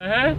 Ehe.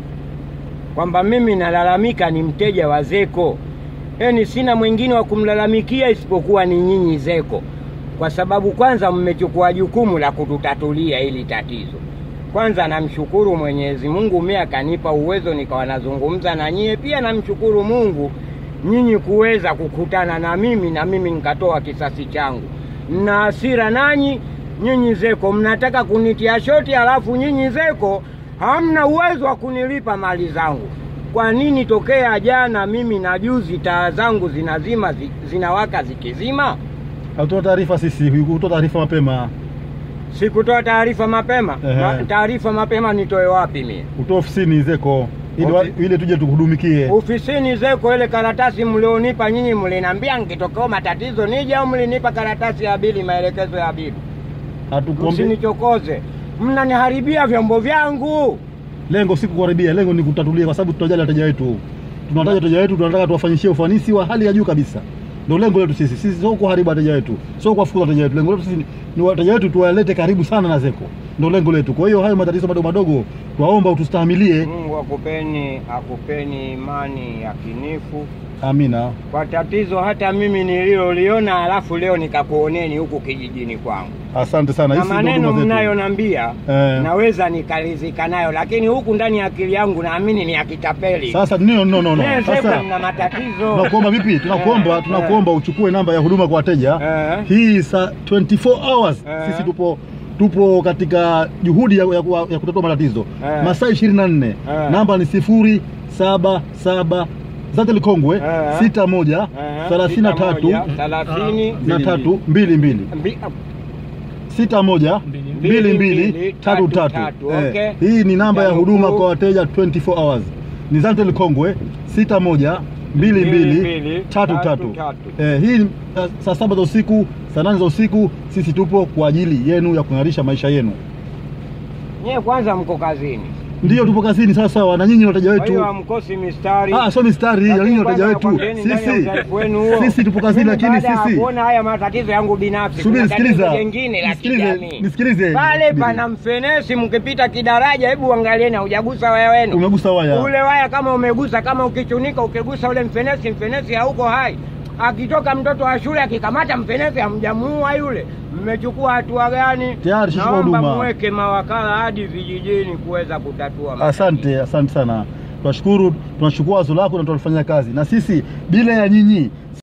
kwamba mimi nalalamika ni mteja wa ZECO, yaani sina mwingine wa kumlalamikia isipokuwa ni nyinyi ZECO, kwa sababu kwanza mmechukua jukumu la kututatulia hili tatizo. Kwanza namshukuru Mwenyezi Mungu, mimi akanipa uwezo nikawa nazungumza na nyie. Pia namshukuru Mungu nyinyi kuweza kukutana na mimi na mimi nikatoa kisasi changu. Mna hasira nanyi nyinyi ZECO, mnataka kunitia shoti, halafu nyinyi ZECO hamna uwezo wa kunilipa mali zangu. Kwa nini tokea jana mimi na juzi taa zangu zinazima zi, zinawaka zikizima? Hatutoa taarifa sisi, hutoa taarifa mapema. Sikutoa taarifa mapema. Ehe. Ma, taarifa mapema nitoe wapi mimi? Utoa ofisini ZECO ili wa- Ofi- ili tuje tukuhudumikie. Ofisini ZECO, ile karatasi mlionipa nyinyi, mlinambia nikitokea matatizo nije, au mlinipa karatasi ya bili, maelekezo ya bili? Hatukuombe. Msinichokoze, mnaniharibia vyombo vyangu. Lengo si kukaribia, lengo ni kutatulia, kwa sababu tunajali wateja wetu. Tunawataja wateja wetu, tunataka tuwafanyishie ufanisi wa hali ya juu kabisa. Ndio lengo letu sisi. Sisi sio kuharibu wateja wetu, sio kuwafukuza wateja wetu. Lengo letu sisi ni- ni wateja wetu tuwalete karibu sana na ZECO, ndio lengo letu. Kwa hiyo hayo matatizo madogo madogo, twaomba utustahimilie. Mungu akupeni akupeni imani yakinifu Amina. kwa tatizo hata mimi nililoliona, alafu leo nikakuoneni huku kijijini kwangu, Asante sana. na Hizi ndio maneno huduma zetu. mnayonambia Eh. naweza nikalizika nayo, lakini huku ndani ya akili yangu naamini ni ya kitapeli. Sasa no, no, no, no. Nyie Sasa ZECO mna matatizo. tunakuomba vipi? Tunakuomba Eh, tunakuomba uchukue namba ya huduma kwa wateja Eh. hii saa 24 hours Eh. sisi tupo tupo katika juhudi ya, ya, ya kutatua matatizo Eh. masaa 24 Eh. namba ni sifuri saba saba Zatel Kongwe Eh. sita moja Eh, thelathini na sita tatu moja, thelathini na tatu mbili mbili mbi- sita moja Mbili. mbili mbili mbili, tatu tatu, tatu tatu, Eh, okay. hii ni namba ya Janukuu. huduma kwa wateja 24 hours ni Zatel Kongwe sita moja mbili Mbili, mbili mbili, tatu tatu, tatu tatu. Eh, hii ni, uh, saa saba za usiku saa nane za usiku sisi tupo kwa ajili yenu ya kung'arisha maisha yenu Nyie kwanza mko kazini, ndiyo tupo kazini sawa sawa na nyinyi ni wateja kwa wetu hiyo hamkosi mistari. Ah, sio mistari, Lakini nyinyi ni wateja kwanza wetu. nakwambieni ndani ya Sisi udhaifu wenu huo. sisi tupo kazini, Mimi lakini baada ya sisi kuona haya matatizo yangu binafsi, Subiri, kuna tatizo sikiliza. jingine la Nisikilize, kijamii nisikilize. pale Subiri. pana mfenesi, mkipita kidaraja, hebu angalieni, haujagusa waya wenu umegusa waya ule waya kama umegusa, kama ukichunika, ukigusa ule mfenesi, mfenesi hauko hai. Akitoka mtoto wa shule akikamata mfenesi, hamjamuua yule, mmechukua hatua gani? Tayari shachukua Naomba huduma. muweke mawakala hadi vijijini kuweza kutatua matatizo. Asante, asante sana. Tunashukuru, tunachukua wazo lako na tunalifanyia kazi, na sisi bila ya nyinyi